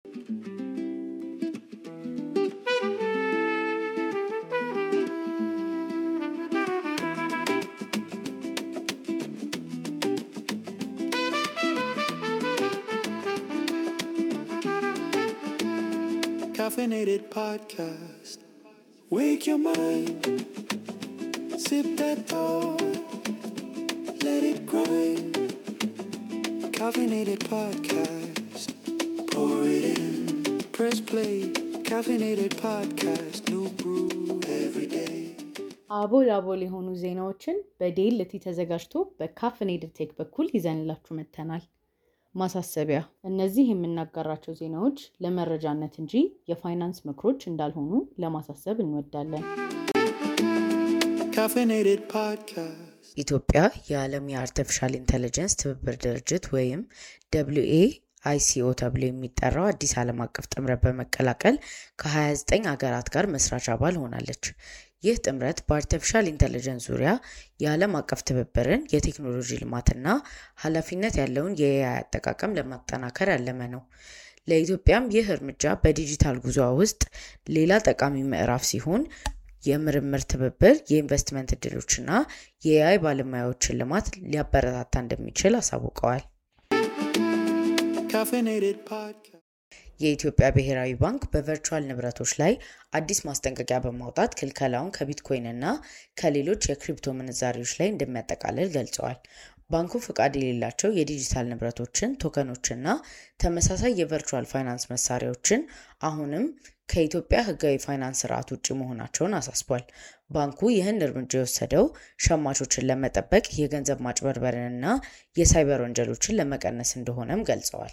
Caffeinated podcast. Wake your mind. Sip that thought. Let it grind. Caffeinated podcast. Pour it in. Press play. Caffeinated podcast. New brew every day. አቦል አቦል የሆኑ ዜናዎችን በዴልቲ ተዘጋጅቶ በካፍኔድድ ቴክ በኩል ይዘንላችሁ መጥተናል። ማሳሰቢያ፣ እነዚህ የምናጋራቸው ዜናዎች ለመረጃነት እንጂ የፋይናንስ ምክሮች እንዳልሆኑ ለማሳሰብ እንወዳለን። Caffeinated podcast. ኢትዮጵያ የዓለም የአርቲፊሻል ኢንተለጀንስ ትብብር ድርጅት ወይም ደብሊው ኤ አይሲኦ ተብሎ የሚጠራው አዲስ ዓለም አቀፍ ጥምረት በመቀላቀል ከ29 ሀገራት ጋር መስራች አባል ሆናለች። ይህ ጥምረት በአርቲፊሻል ኢንተለጀንስ ዙሪያ የዓለም አቀፍ ትብብርን፣ የቴክኖሎጂ ልማትና ኃላፊነት ያለውን የኤአይ አጠቃቀም ለማጠናከር ያለመ ነው። ለኢትዮጵያም ይህ እርምጃ በዲጂታል ጉዞ ውስጥ ሌላ ጠቃሚ ምዕራፍ ሲሆን የምርምር ትብብር፣ የኢንቨስትመንት እድሎችና የኤአይ ባለሙያዎችን ልማት ሊያበረታታ እንደሚችል አሳውቀዋል። Caffeinated podcast. የኢትዮጵያ ብሔራዊ ባንክ በቨርቹዋል ንብረቶች ላይ አዲስ ማስጠንቀቂያ በማውጣት ክልከላውን ከቢትኮይን እና ከሌሎች የክሪፕቶ ምንዛሬዎች ላይ እንደሚያጠቃልል ገልጸዋል። ባንኩ ፍቃድ የሌላቸው የዲጂታል ንብረቶችን፣ ቶከኖችና ተመሳሳይ የቨርቹዋል ፋይናንስ መሳሪያዎችን አሁንም ከኢትዮጵያ ሕጋዊ ፋይናንስ ስርዓት ውጭ መሆናቸውን አሳስቧል። ባንኩ ይህን እርምጃ የወሰደው ሸማቾችን ለመጠበቅ የገንዘብ ማጭበርበርንና የሳይበር ወንጀሎችን ለመቀነስ እንደሆነም ገልጸዋል።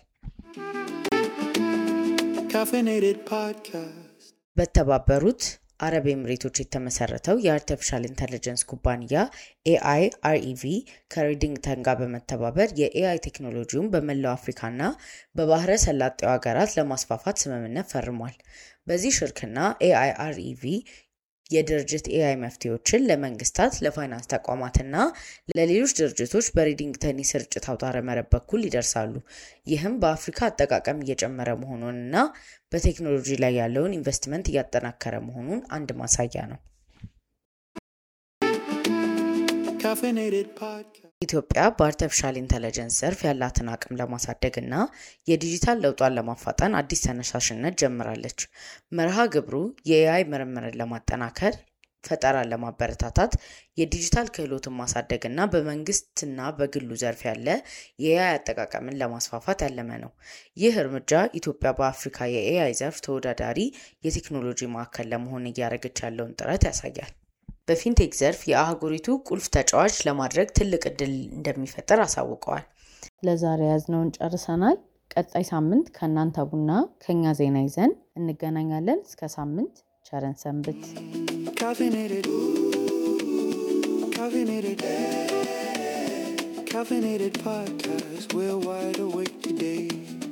Caffeinated podcast. በተባበሩት አረብ ኤምሬቶች የተመሰረተው የአርቲፊሻል ኢንተለጀንስ ኩባንያ ኤአይ አርኢቪ ከሬዲንግተን ጋር በመተባበር የኤአይ ቴክኖሎጂውን በመላው አፍሪካና በባህረ ሰላጤው ሀገራት ለማስፋፋት ስምምነት ፈርሟል። በዚህ ሽርክና ኤአይ አርኢቪ የድርጅት ኤአይ መፍትሄዎችን ለመንግስታት፣ ለፋይናንስ ተቋማትና ለሌሎች ድርጅቶች በሬዲንግተን የስርጭት አውታረ መረብ በኩል ይደርሳሉ። ይህም በአፍሪካ አጠቃቀም እየጨመረ መሆኑንና በቴክኖሎጂ ላይ ያለውን ኢንቨስትመንት እያጠናከረ መሆኑን አንድ ማሳያ ነው። Caffeinated podcast. ኢትዮጵያ በአርቲፊሻል ኢንተለጀንስ ዘርፍ ያላትን አቅም ለማሳደግ እና የዲጂታል ለውጧን ለማፋጠን አዲስ ተነሳሽነት ጀምራለች። መርሃ ግብሩ የኤአይ ምርምርን ለማጠናከር፣ ፈጠራን ለማበረታታት፣ የዲጂታል ክህሎትን ማሳደግ እና በመንግስትና በግሉ ዘርፍ ያለ የኤአይ አጠቃቀምን ለማስፋፋት ያለመ ነው። ይህ እርምጃ ኢትዮጵያ በአፍሪካ የኤአይ ዘርፍ ተወዳዳሪ የቴክኖሎጂ ማዕከል ለመሆን እያደረገች ያለውን ጥረት ያሳያል። በፊንቴክ ዘርፍ የአህጉሪቱ ቁልፍ ተጫዋች ለማድረግ ትልቅ እድል እንደሚፈጠር አሳውቀዋል። ለዛሬ ያዝነውን ጨርሰናል። ቀጣይ ሳምንት ከእናንተ ቡና ከኛ ዜና ይዘን እንገናኛለን። እስከ ሳምንት ቸረን ሰንብት። Caffeinated. Caffeinated. Caffeinated podcast. We're wide awake today.